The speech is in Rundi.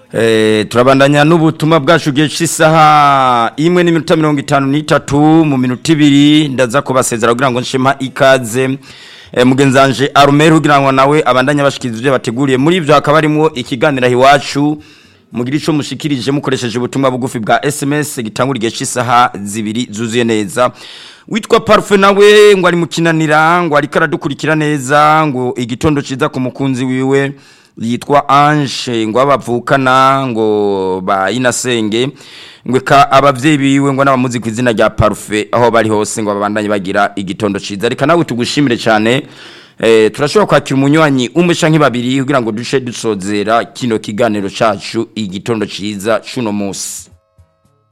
Eh, turabandanya n'ubutumwa bwacu gihe cy'isaha imwe n'iminota mirongo itanu n'itatu mu minota ibiri ndaza kubasezera kugira ngo nshema ikaze eh, mugenzanje arumeri kugira ngo nawe abandanye bashikiriza ibyo bateguriye muri ibyo hakaba harimo ikiganiro iwacu mugira ico mushikirije mukoresheje ubutumwa bugufi bwa SMS gitangura igihe cy'isaha zibiri zuzuye neza witwa Parfait nawe ngo ari mukinanira ngo ariko aradukurikira neza ngo igitondo ciza ku mukunzi wiwe yitwa Ange ngo abavukana ngo ba inasenge ngo ka abavyeyi biwe ngo n'abamuzi ku izina rya Parfait aho bari hose ngo babandanye bagira igitondo ciza reka nawe tugushimire cyane eh turashobora kwakira umunywanyi umwe canke babiri kugira ngo duce dusozera kino kiganiro cacu igitondo ciza cuno musi